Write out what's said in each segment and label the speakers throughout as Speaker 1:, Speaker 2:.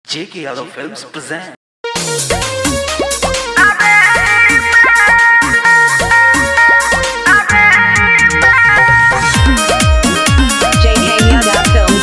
Speaker 1: J.K. Yadav Films present.
Speaker 2: JK Yada Films.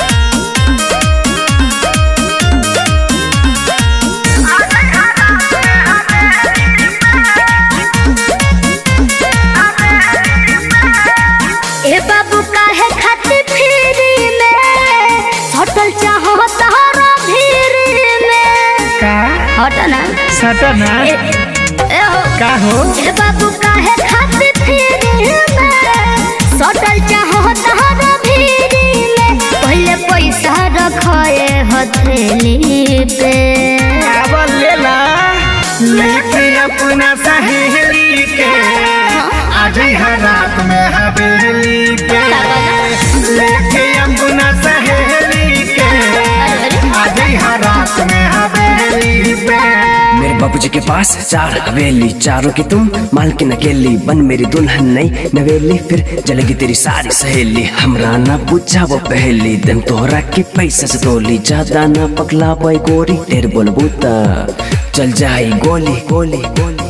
Speaker 3: ए बाबू काहे खातिर फ्री में होटल चाहो तहरा भीरी में
Speaker 4: का
Speaker 3: हट ना
Speaker 4: सटना
Speaker 3: ए, ए हो
Speaker 4: का हो
Speaker 3: ए बाबू काहे खातिर फ्री में होटल चाहो तहरा भीरी में पहले पैसा रखए हथेली पे
Speaker 4: अब लेला लेके अपना सहेली के आज हर रात में हवेली पे लेके अपना सहेली के आज हर रात में हवेली पे
Speaker 5: मेरे बाबूजी के पास चार हवेली चारों की तुम मालकिन अकेली बन मेरी दुल्हन नई नवेली फिर जलेगी तेरी सारी सहेली हमरा ना पूछा वो पहली दिन तोहरा के पैसा से तोली ज्यादा ना पकला पाई गोरी ढेर बोल बूता चल जाई गोली गोली गोली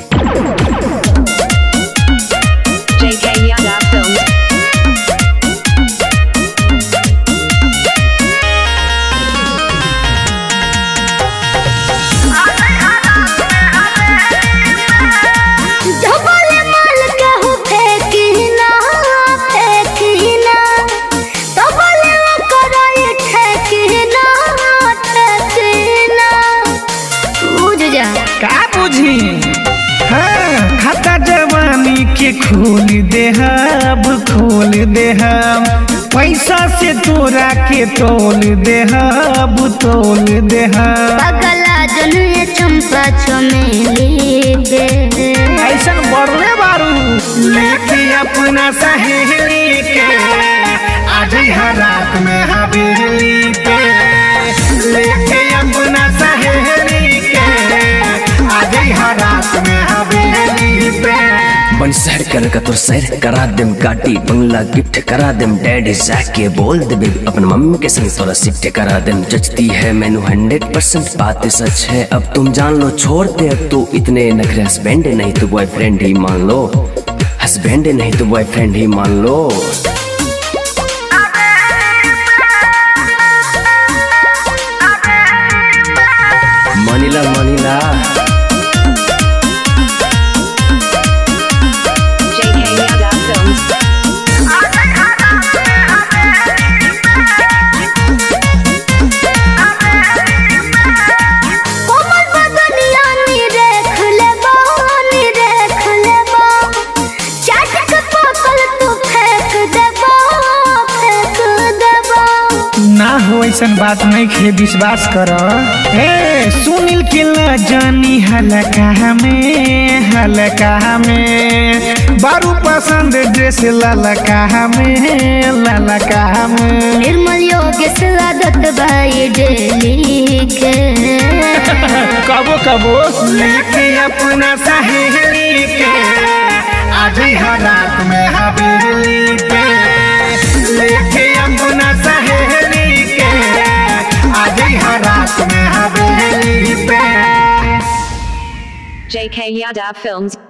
Speaker 2: JK Yada Films.
Speaker 3: डबल माल कहू फेंकी ना फेंकी ना डबल कराई ठेकी ना ठेकी ना बुझ जा
Speaker 4: का बुझी हाँ खाता जवानी के खोल दे अब खोल दे हम पैसा से तोरा के तोल दे अब तोल दे हम
Speaker 3: पगला जनुए चंपा चमेली बे
Speaker 4: ऐसा बढ़ले बारू लेके अपना सहेली के आज हर रात में हवेली पे लेके अपना सहेली के आज हर रात में हवेली पे
Speaker 5: बन शहर कर का तो सैर करा देम गाड़ी बंगला गिफ्ट करा देम डैडी जाके बोल दे बेबी अपन मम्मी के संग तोरा शिफ्ट करा देम जचती है मैनू हंड्रेड परसेंट बात सच है अब तुम जान लो छोड़ दे अब तू इतने नखरे हस्बैंड नहीं तो बॉयफ्रेंड ही मान लो हस्बैंड नहीं तो बॉयफ्रेंड ही मान लो मनीला मनीला
Speaker 2: JK Yada Films.
Speaker 3: कोमल बदनिया नी देख ले नी देख ले चाट के पकल तू फेंक देबो फेंक देबो
Speaker 4: ना हो ऐसा बात नहीं खे विश्वास कर ए सुनील के ला जानी हलका में हलका में बारू पसंद ड्रेस ललका में ललका में
Speaker 3: निर्मल योगेश आदत भाई डेली के
Speaker 4: कबो कबो लेके अपना सहेली के आज हर रात में हवेली पे लेके अपना सहेली के आज हर रात में हवेली पे
Speaker 2: JK Yada Films.